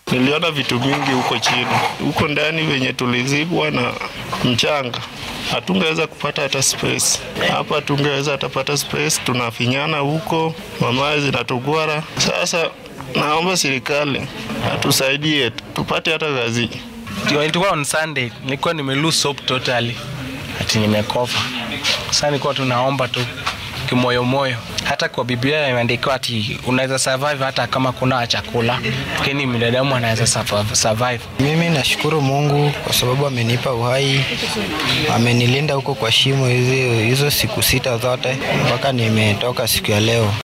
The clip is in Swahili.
Niliona vitu mingi huko chini, huko ndani venye tulizibwa na mchanga hatungeweza kupata hata space. Hapa tungeweza hatapata space, tunafinyana huko, mamaye zinatugwara. Sasa naomba serikali atusaidie tupate hata kazi. Ilikuwa on Sunday, nilikuwa nime lose hope totally, ati nimekofa. Sasa nilikuwa tunaomba tu kimoyomoyo. Hata kwa Biblia imeandikwa ati unaweza survive hata kama kuna chakula, lakini binadamu anaweza survive. Mimi nashukuru Mungu kwa sababu amenipa uhai, amenilinda huko kwa shimo hizo hizo siku sita zote mpaka nimetoka siku ya leo.